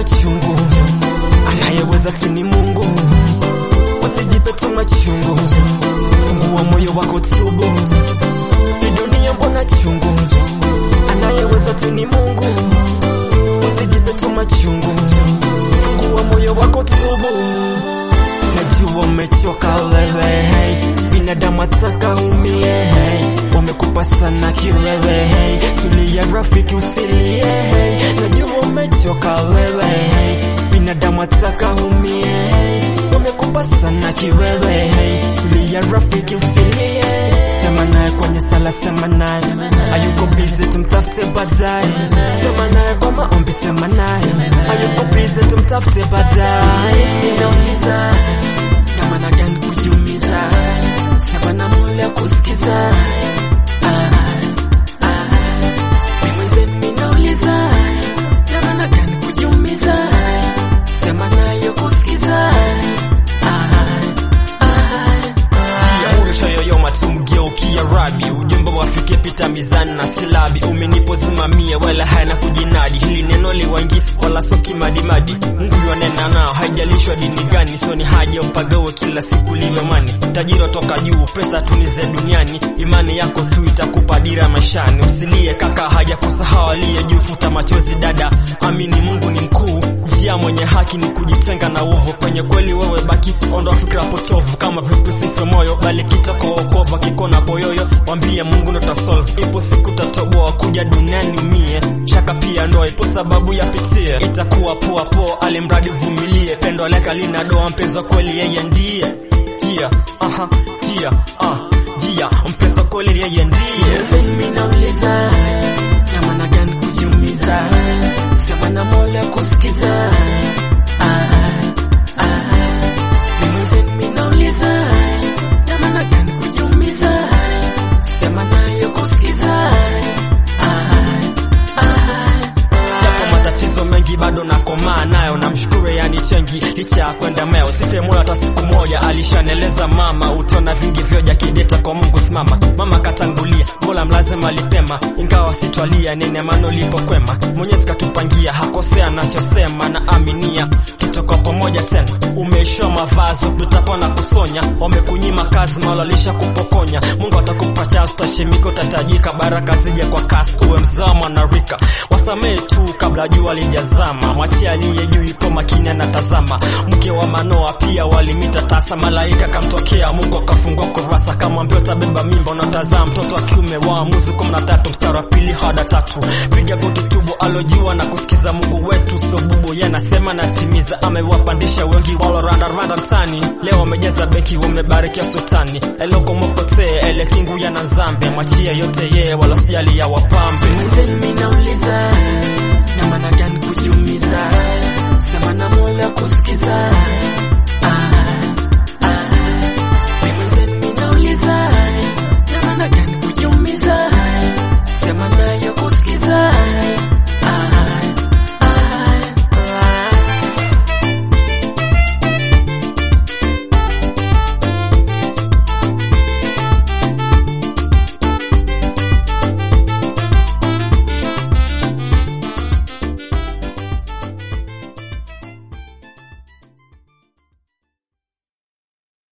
machungu, anayeweza tu ni Mungu. Usijipe tu machungu, fungua moyo wako tubu. Hii dunia mbona chungu, anayeweza tu ni Mungu. Usijipe tu machungu, fungua moyo wako tubu. Najua umechoka wewe, hey. binadamu ataka umie, hey. wamekupa sana kiwewe, hey. tulia rafiki usilie, hey. najua umechoka wewe, hey. binadamu ataka umie, hey. wamekupa sana kiwewe, hey. tulia rafiki usilie, sema naye kwenye sala, sema naye ayuko busy, tumtafute baadaye, sema naye kwa maombi, sema naye ayuko busy, tumtafute baadaye, ninauliza namna gani kujiumiza, sema na Mola kusikiza. Ah, ah, mimi mwenzenu ninauliza, namna gani kujiumiza, sema nayo kusikiza. Ah, ah, Yaurusha yoyoma tumgeukia rabi, ujumbe wafike pita mizani na silabi. Umenipozimamia wala hana kujinadi, hili neno liwangi wala soki madimadi. Mungu yonena nao, haijalishwa dini gani, sio ni haja upagawe kila siku livyomani. Tajiri toka juu, pesa tunize duniani, imani yako tu itakupa dira maishani. Usilie kaka, haja kusahau aliye juu, futa machozi dada, amini Mungu ni mkuu. Njia mwenye haki ni kujitenga na uovu, kwenye kweli wewe baki, ondoa fikra potovu, kama vipi sife moyo, bali kitoko wokovu, kikona poyoyo, wambie Mungu ndo tasolve. Ipo siku tatoboa, kuja duniani mie, shaka pia ndoa, ipo sababu ya pitie, itakuwa poa poa, alimradi vumilie, pendo leka lina doa, mpenzi wa kweli yeye ndiye jia, aha, jia, ah, jia, mpenzi wa kweli yeye ndiye mwenzenu ninauliza, namna gani kujiumiza, sema na Mola kusikiza. Ah, ah, mimi mwenzenu ninauliza, namna gani kujiumiza, sema nayo kusikiza. Ah, ah, Japo matatizo mengi bado nakomaa nayo, namshukuru yani chengi licha ya kwenda meo, sife moyo hata siku moja. Alishaneleza mama, utaona vingi vyoja kideta kwa Mungu simama. Mama katangulia, Mola mlazima alipema, ingawa sitwalia nene mano lipo kwema. Mwenyezi katupangia, hakosea anachosema na aminia tutoka pamoja tena. Umeishiwa mavazi, tutapona kusonya, wamekunyima kazi, malalisha kupokonya. Mungu atakupa chance, utashimika, utatajika, baraka zije kwa kasi, uwe mzao mwanarika. Wasamehe tu kabla jua lijazama, mwachie aliye juu, ipo makini anatazama. Mke wa Manoa pia walimita tasa, malaika kamtokea, Mungu akafungua kurasa, kamwambia utabeba mimba, unatazaa mtoto wa kiume. Waamuzi kumi na tatu mstari wa pili hada tatu. Piga goti tubu, alojua na kusikiza Mungu wetu sio bubu, yeye anasema natimiza, amewapandisha wengi waloranda randa mtani, leo wamejaza benki, wamebarikia sultani eloko mokote ele kingu yana zambe, mwachie yote yeye, wala sijali ya wapambe